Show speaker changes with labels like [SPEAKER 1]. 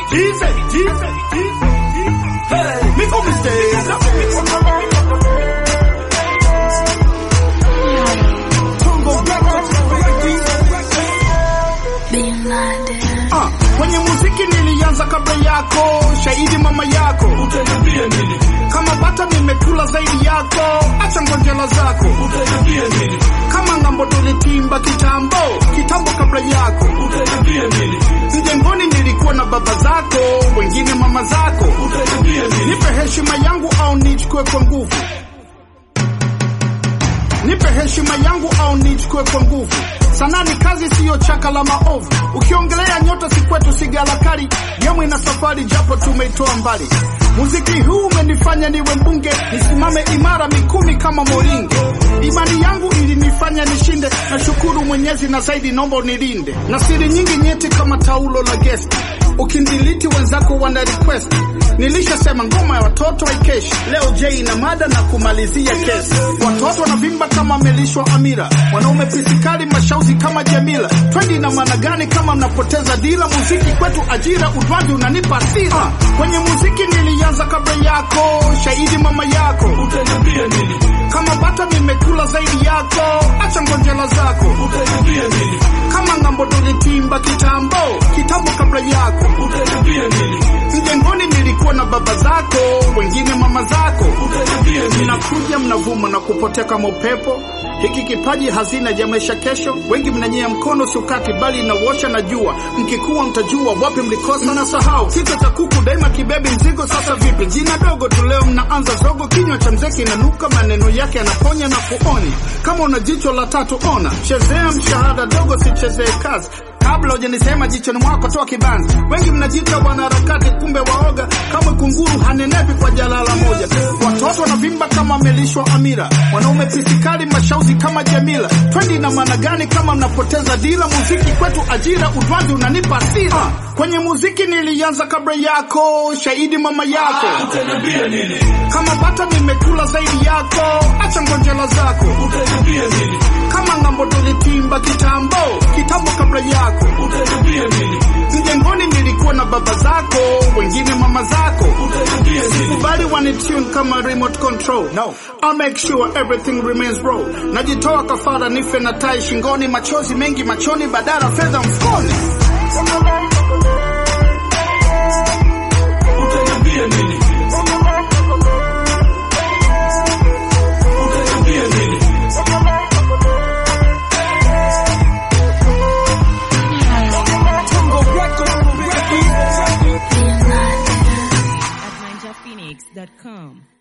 [SPEAKER 1] Tease it, tease it, tease it. Hey, make no mistake. Ah, kwenye muziki nilianza kabla yako, shahidi mama yako.
[SPEAKER 2] Utaniambia nini?
[SPEAKER 1] Kama bata nimekula zaidi yako, acha ngonjela zako.
[SPEAKER 2] Utaniambia nini?
[SPEAKER 1] Kama ngambo tulitimba kitambo, kitambo kabla yako.
[SPEAKER 2] Utaniambia nini?
[SPEAKER 1] Mjengoni nilikuwa na baba zako, wengine mama zako.
[SPEAKER 2] Utaniambia nini?
[SPEAKER 1] Nipe heshima yangu au nichukue kwa nguvu. Nipe heshima yangu au nichukue kwa nguvu. Sanaa ni kazi, siyo chaka la maovu. Ukiongelea nyota si kwetu, si galakari. Yemu ina safari, japo tumeitoa mbali. Muziki huu umenifanya niwe mbunge, nisimame imara mikumi kama moringe. Imani yangu ilinifanya nishinde, nashukuru Mwenyezi na zaidi naomba unilinde na siri nyingi nyeti kama taulo la gesti. Ukindiliti wenzako wana request. Nilishasema ngoma ya watoto haikeshi. Leo J ina mada na kumalizia kesi. Watoto wanavimba kama amelishwa amira, wanaume pisikali mashauzi kama Jamila. Twendi ina maana gani kama mnapoteza dila? Muziki kwetu ajira, udwaji unanipa hasira. Kwenye muziki nilianza kabla yako, shahidi mama yako.
[SPEAKER 2] Utaniambia nini?
[SPEAKER 1] Kama bata nimekula zaidi yako, acha ngonjela zako.
[SPEAKER 2] Utaniambia nini?
[SPEAKER 1] Kama ngambo tulitimba kitambo, kitambo kabla yako.
[SPEAKER 2] Utaniambia nini?
[SPEAKER 1] Mjengoni nilikuwa na baba zako, wengine mama zako.
[SPEAKER 2] Utaniambia nini?
[SPEAKER 1] Mnakuja mnavuma na kupotea kama upepo. Hiki kipaji hazina ya maisha kesho. Wengi mnanyea mkono siukati, bali inawosha na jua. Mkikuwa mtajua wapi mlikosa na sahau. Kichwa cha kuku daima kibebi mzigo. Sasa vipi? Jina dogo tu leo mnaanza zogo. Kinywa cha mzee kinanuka, maneno yake yanaponya na kuonya. Kama una jicho la tatu ona, chezea mshahada dogo, sichezee kazi kabla hujanisema jichoni mwako toa kibanzi. Wengi mnajiita wanaharakati, kumbe waoga kama kunguru, hanenepi kwa jalala moja. Watoto wanavimba kama amelishwa amira, wanaume pisikali mashauzi kama Jamila. Twendi ina maana gani kama mnapoteza dila? Muziki kwetu ajira, udwaji unanipa hasira. Kwenye muziki nilianza kabla yako, shahidi mama yako.
[SPEAKER 2] Utaniambia nini?
[SPEAKER 1] Kama bata nimekula zaidi yako, acha ngonjela zako.
[SPEAKER 2] Utaniambia nini?
[SPEAKER 1] Kama ngambo tulitimba kitambo, kitambo kabla yako.
[SPEAKER 2] Utaniambia nini?
[SPEAKER 1] Mjengoni nilikuwa na baba zako, wengine mama zako.
[SPEAKER 2] Utaniambia nini?
[SPEAKER 1] Kubali wanitune kama remote control. No. I'll make sure everything remains raw. Najitoa kafara nife na tai shingoni, machozi mengi machoni, badala fedha mfukoni.
[SPEAKER 2] Utaniambia nini? Utaniambia nini?
[SPEAKER 3] at ninjaphoenix.com.